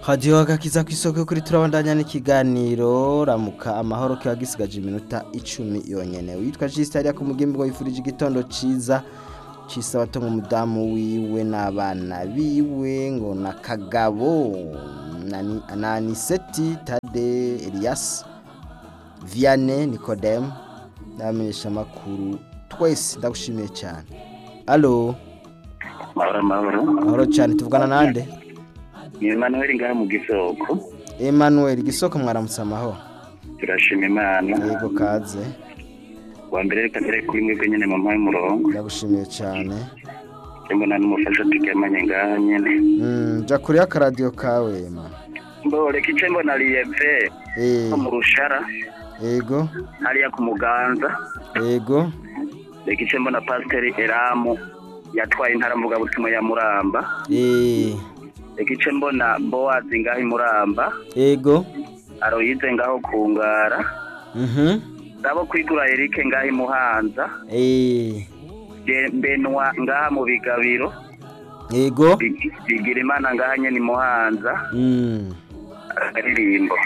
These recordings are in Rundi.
hadiyo agakiza ku isoko kuri turabandanya n'ikiganiro ramuka amahoro kiba gisigaje iminota icumi yonyene witwa jisita hariya ku mugimbi ngo yifurije igitondo ciza cisabato nk'umudamu wiwe n'abana biwe ngo na kagabo na- na aniseti tade elias viane nikodemu n'abamenyesha amakuru twese ndagushimiye cyane alo mahoro mahoro mahoro cyane tuvugana nande ni Emmanuel ngaha mu gisoko Emmanuel gisoko mwaramutse amahoro turashima imana yego kaze wa mbere reka tere kuri mwebwe nyene mu mpaye umurongo ndagushimiye cyane mbona n'umufasha turyamanye ngaha nyene Mm, ja kuri akaradiyo kawe ma mbo reka ice mbona liyeve Eh, ko mu rushara yego hariya ku muganza yego reka ice mbona pasiteri eramu yatwaye intara mvugabutumwa ya muramba Eh, reka ice mbona bowazi ngaho i muramba yego aroyize ngaho ku ngara mhm ndabo kwigura erike ngaho i muhanza Eh, Je- benwa ngaha mu bigabiro yego Big- bigira imana ngaha nyene i muhanza Mm, akaririmbo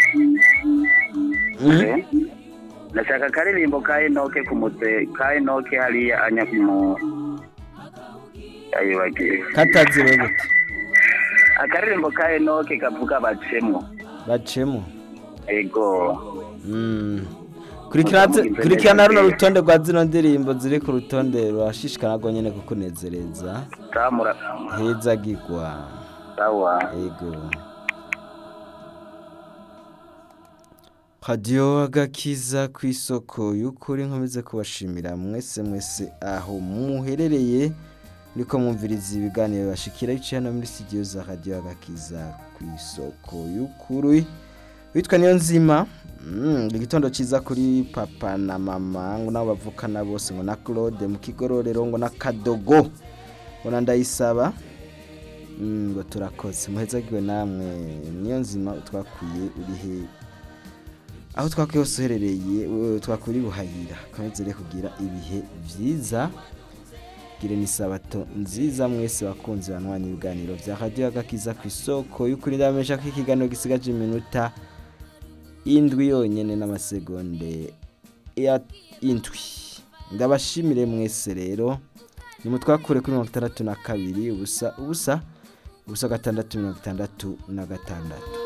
mhm. ndashaka akaririmbo ka enoke ku mutse ka enoke hariya anya mu ayibagiye kataziwe gute akaririmbo ka enoke kavuga bacemo bacemo ego Mm. Kurikirana kurikirana runo rutonde rwa zino ndirimbo ziri ku rutonde rurashishikana rwo nyene kukunezereza samura heza gigwa sawa ego radiyo agakiza ku isoko y'ukuri nkomeze kubashimira mwese mwese aho muherereye niko mwumviriza ibiganiro bashikira biciye hano muri studio za radiyo agakiza ku isoko y'ukuri witwa niyo nzima Mm, igitondo cyiza kuri papa na mama ngo nabo bavukana bose ngo na claude mu kigororero ngo na kadogo ngo na ndayisaba Mm, ngo turakoze muhezagiwe namwe niyo nzima twakwiye urihe aho twakwiye hose uherereye eh, twakwiye uri buhayira komeze kugira ibihe byiza gire n'isabato nziza mwese bakunzi banwanya ibiganiro bya radiyo agakiza ku isoko y'ukuri ndabamenyesha ko ikiganiro gisigaje iminota indwi yonyine n'amasegonde ya indwi ndabashimire mwese rero nimutwakure kuri mirongo itandatu na kabiri ubusa ubusa ubusa gatandatu mirongo itandatu na gatandatu